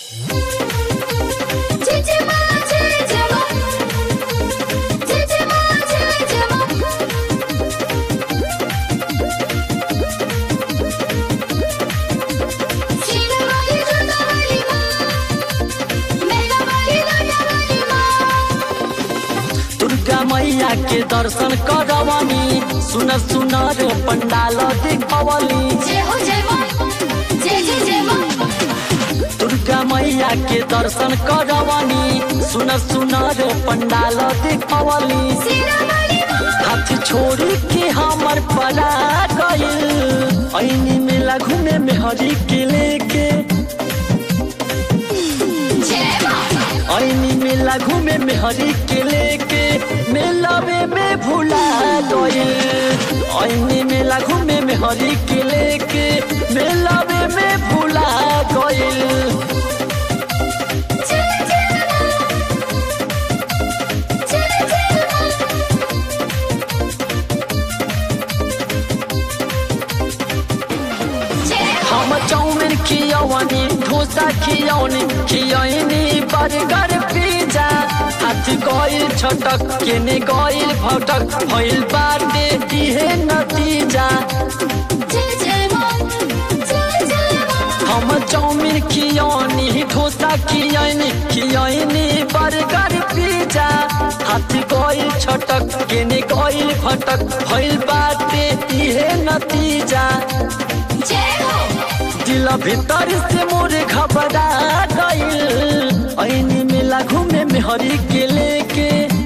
Cicima, cicima. Cicima, cicima. Sina wali jota wali ma. Mera wali lota wali ma. Durga मैया के दर्शन करवनी सुन सुन रो पंडाल देखवली जय हो जय मां जय जय जय मां दुर्गा मैया के दर्शन करवनी सुन सुन रो पंडाल देखवली सीना वाली मां हाथ छोड़ी के हमर पड़ा गइल ऐनी मेला घूमे में हरी के लेके जय मां ऐनी मेला घूमे में हरी के लेके मेलावे में भुला गइल ऐनी मेला घूमे में हरी के लेके मेलावे में भुला गइल जय जय मां जय जय मां जय हम चाउमिन खियौनी डोसा खियौनी खियौनी बर्गर पिज्जा हाथ गइल छटक केने गइल भटक भइल बाटे दिहे नतीजा जय जय मां जय जय मां हम चाउमिन खियौनी डोसा खियौनी खियौनी बर्गर पिज्जा हाथ गइल छटक केने गइल भटक भइल बाटे दिहे नतीजा जय हो दिल भीतर से मोर घबरा गइल ऐनी मेला घूमे में हरी के लेके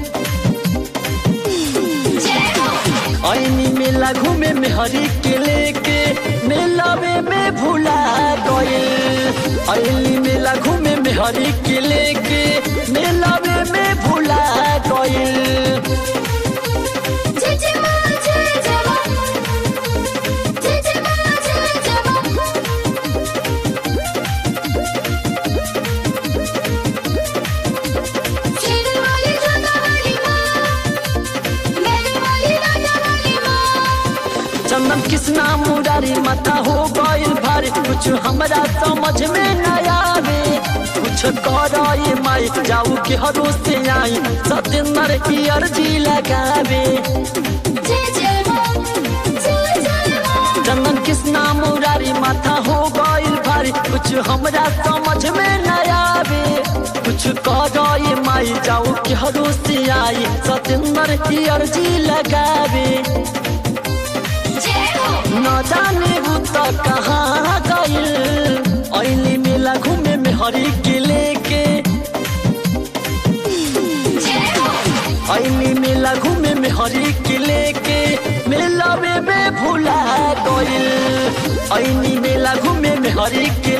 जय हो ऐनी मेला घूमे में हरी के लेके मेलावे में भुला गइल ऐनी मेला घूमे में हरी के लेके मेलावे में भुला गइल जय जय मां जय जय मां जय जय मां जय जय मां सीना वाली जटा वाली मां मेरे वाली लटा वाली मां चंदन कृष्णा मुरारी माथा हो गइल भारी कुछ हमरा समझ में न आवे कुछ करो ये माई जाऊ के हरो से आई सतेंद्र की अर्जी लगावे जय जय मां जय जय मां चंदन कृष्णा मुरारी माथा हो गइल भारी कुछ हमरा समझ में न आवे कुछ करो ये माई जाऊ के हरो से आई सतेंद्र की अर्जी लगावे जय हो न जाने वो तो कहाँ गइल ऐली मेला घूमे में हरी के लेके जय हो ऐली मेला घूमे में हरी के लेके मेलावे में भुला गइल ऐली मेला घूमे में हरी के